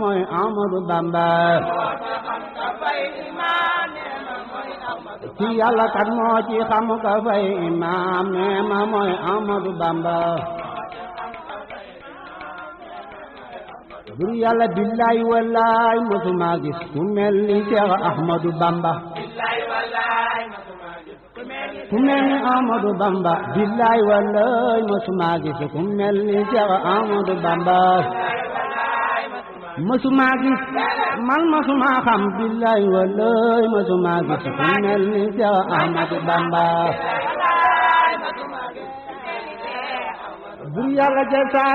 mooy Ahmadu Bamba ci yàlla kat moo ci xam ka fay imaam nee ma mooy Ahmadu Bamba bur yàlla billaay wallaay mosuma gis ku mel ni Cheikh Ahmadu Bamba ku mel ni Ahmadu Bamba billaay wallaay mosuma gis ku mel ni Cheikh Ahmadu Bamba mësuma gis man mësuma xam billaay wallaay mësuma gis ku mel ni Seex Ahmadu Bamba bur yàlla